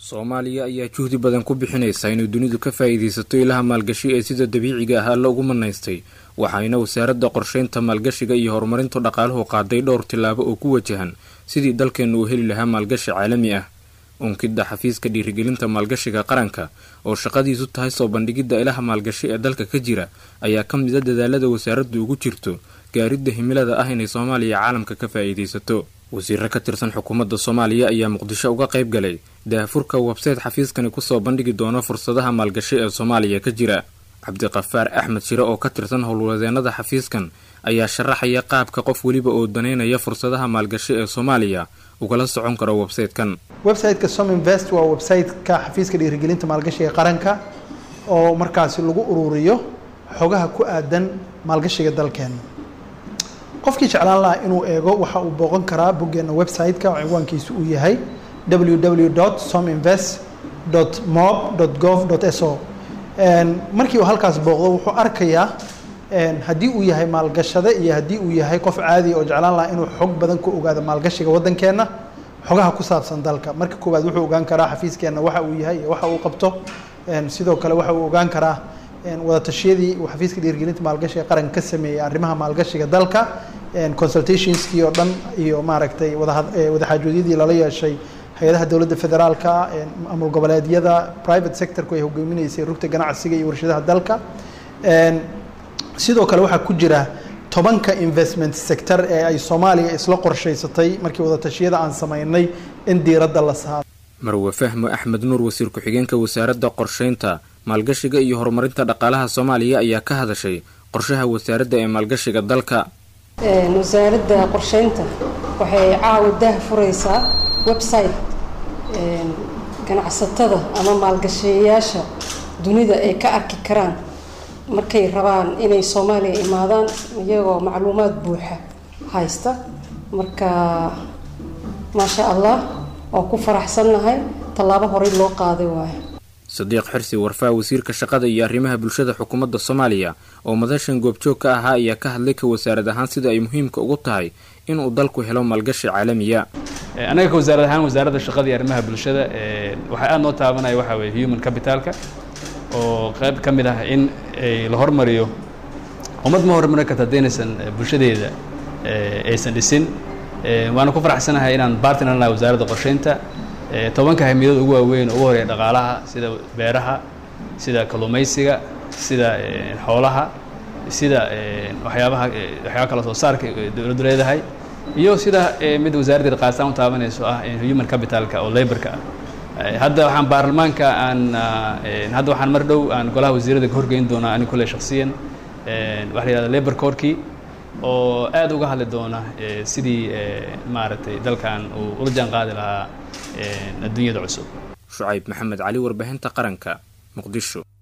soomaaliya ayaa juhdi badan ku bixinaysa inay dunidu ka faa'iidaysato ilaha maalgashi ee sida dabiiciga ah alla ugu manaystay waxayna wasaaradda qorsheynta maalgashiga iyo horumarinta dhaqaaluhu qaaday dhowr tillaabo oo ku wajahan sidii dalkeennu uu heli lahaa maalgashi caalami ah unkidda xafiiska dhiirigelinta maalgashiga qaranka oo shaqadiisu tahay soo bandhigidda ilaha maalgashi ee dalka ka jira ayaa ka mid a dadaalada wasaaraddu ugu jirto gaaridda himilada ah inay soomaaliya caalamka ka faa'iidaysato wasiiro ka tirsan xukuumadda soomaaliya ayaa muqdisho uga qayb galay daahfurka websayte xafiiskani kusoo bandhigi doona fursadaha maalgashi ee soomaaliya ka jira cabdiqafaar axmed shire oo ka tirsan howlwadeenada xafiiskan ayaa sharaxaya qaabka qof weliba oo daneynaya fursadaha maalgashi ee soomaaliya ugala socon karo websaytekan websiteka sominvest waa websiteka xafiiska dhiirigelinta maalgashiga qaranka oo markaasi lagu ururiyo xogaha ku aadan maalgashiga dalkeena qofkii jeclaan lahaa inuu eego waxa uu booqan karaa boggeena website-ka oo cinwaankiisu uu yahay www sominvest mob gov so markii uu halkaas booqdo wuxuu arkayaa haddii uu yahay maalgashade iyo haddii uu yahay qof caadi oo jeclaan lahaa inuu xog badan ku ogaado maalgashiga waddankeenna xogaha ku saabsan dalka marka koowaad wuxuu ogaan karaa xafiiskeenna waxa uu yahay iyo waxa uu qabto sidoo kale waxa uu ogaan karaa wadatashyadii uu xafiiska dhiirigelinta maalgashiga qaranka ka sameeyey arrimaha maalgashiga dalka consultationskii oo dhan iyo maaragtay wadaxaajoodyadii lala yeeshay hay-adaha dowladda federaalka maamul goboleedyada private sectorku ay hogaaminaysay rugta ganacsiga iyo warshadaha dalka sidoo kale waxaa ku jira tobanka investment sector ee ay soomaaliya isla qorshaysatay markii wadatashyada aan sameynay in diiradda la saaro marwe fahmo axmed nuur wasiir ku-xigeenka wasaaradda qorsheynta maalgashiga iyo horumarinta dhaqaalaha soomaaliya ayaa ka hadashay qorshaha wasaaradda ee maalgashiga dalka wasaaradda qorsheynta waxay caawa daah furaysaa website ganacsatada ama maalgashayaasha dunida ay ka arki karaan markay rabaan inay soomaaliya imaadaan iyagoo macluumaad buuxa haysta marka maasha allah oo ku faraxsannahay tallaabo horey loo qaaday waayo sadiiq xirsi warfaa wasiirka shaqada iyo arrimaha bulshada xukuumadda soomaaliya oo madashan goobjoog ka ahaa ayaa ka hadlay ka wasaarad ahaan sida ay muhiimka ugu tahay inuu dalku helo maalgashi caalamiya annaga ka wasaarad ahaan wasaaradda shaqada iyo arrimaha bulshada waxaa aada noo taabanaya waxaa weye human capitalka oo qayb ka mid ah in la hormariyo ummad ma hormarin karta haddaynasan bulshadeeda aysan dhisin waana ku faraxsanahay inaan bartner nahay wasaaradda qorsheynta tobanka hamiidada ugu waaweyn ugu horeeya dhaqaalaha sida beeraha sida kalluumaysiga sida xoolaha sida waxyaabaha waxyaaba kala soo saarka dowladdu leedahay iyo sida mid wasaaradda dhaqaalistaan u taabanayso ah human capitalka oo laborka ah hadda waxaan baarlamaanka aan hadda waxaan mar dhow aan golaha wasiirada ka horgeyn doonaa ani kule shaksiyan waxa la yihahda labor corkii oo aad uga hadli doona sidii maaragtay dalkan uu ula jaan qaadi lahaa adduunyada cusub shucayb maxamed cali warbaahinta qaranka muqdisho